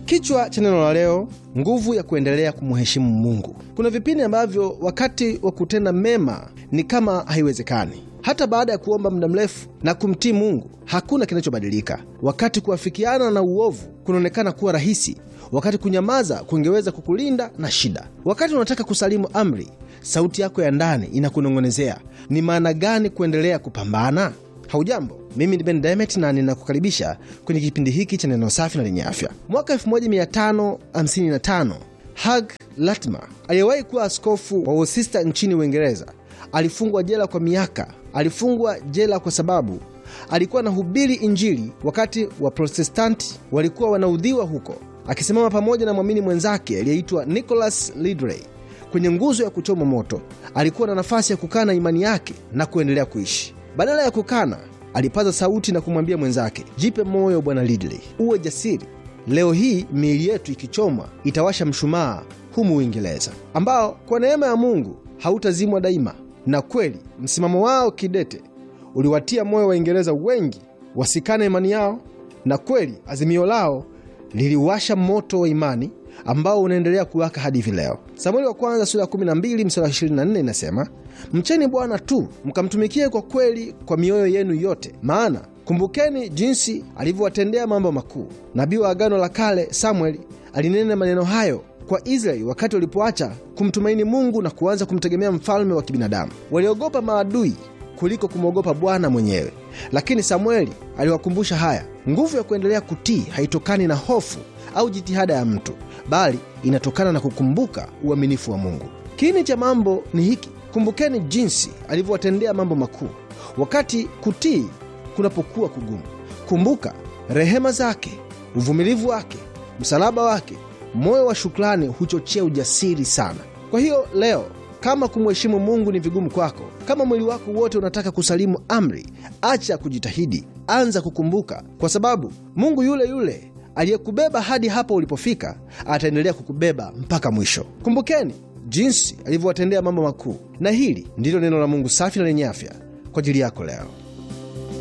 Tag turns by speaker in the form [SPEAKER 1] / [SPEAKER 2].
[SPEAKER 1] Kichwa cha neno la leo, nguvu ya kuendelea kumheshimu Mungu. Kuna vipindi ambavyo wakati wa kutenda mema ni kama haiwezekani. Hata baada ya kuomba muda mrefu na kumtii Mungu, hakuna kinachobadilika. Wakati kuafikiana na uovu kunaonekana kuwa rahisi, wakati kunyamaza kungeweza kukulinda na shida. Wakati unataka kusalimu amri, sauti yako ya ndani inakunong'onezea, ni maana gani kuendelea kupambana? Haujambo, mimi ni Ben Demet na ninakukaribisha kwenye kipindi hiki cha neno safi na lenye afya. Mwaka 1555 Hugh Latimer aliyewahi kuwa askofu wa Worcester nchini Uingereza alifungwa jela kwa miaka. Alifungwa jela kwa sababu alikuwa anahubiri Injili wakati wa Protestanti walikuwa wanaudhiwa huko, akisimama pamoja na mwamini mwenzake aliyeitwa Nicholas Ridley kwenye nguzo ya kuchoma moto. Alikuwa na nafasi ya kukana imani yake na kuendelea kuishi. Badala ya kukana, alipaza sauti na kumwambia mwenzake, jipe moyo bwana Ridley, uwe jasiri. Leo hii miili yetu ikichomwa itawasha mshumaa humu Uingereza, ambao kwa neema ya Mungu hautazimwa daima. Na kweli msimamo wao kidete uliwatia moyo Waingereza wengi wasikane imani yao, na kweli azimio lao liliwasha moto wa imani ambao unaendelea kuwaka hadi hivi leo. Samueli wa kwanza sura ya 12 mstari wa 24 inasema, mcheni Bwana tu mkamtumikie kwa kweli kwa mioyo yenu yote, maana kumbukeni jinsi alivyowatendea mambo makuu. Nabii wa Agano la Kale Samueli alinena maneno hayo kwa Israeli wakati walipoacha kumtumaini Mungu na kuanza kumtegemea mfalme wa kibinadamu. Waliogopa maadui kuliko kumwogopa Bwana mwenyewe. Lakini Samueli aliwakumbusha haya, nguvu ya kuendelea kutii haitokani na hofu au jitihada ya mtu, bali inatokana na kukumbuka uaminifu wa Mungu. Kiini cha mambo ni hiki: kumbukeni jinsi alivyowatendea mambo makuu. Wakati kutii kunapokuwa kugumu, kumbuka rehema zake, uvumilivu wake, msalaba wake. Moyo wa shukrani huchochea ujasiri sana. Kwa hiyo leo kama kumheshimu Mungu ni vigumu kwako, kama mwili wako wote unataka kusalimu amri, acha kujitahidi, anza kukumbuka, kwa sababu Mungu yule yule aliyekubeba hadi hapo ulipofika ataendelea kukubeba mpaka mwisho. Kumbukeni jinsi alivyowatendea mambo makuu, na hili ndilo neno la Mungu safi na lenye afya kwa ajili yako leo.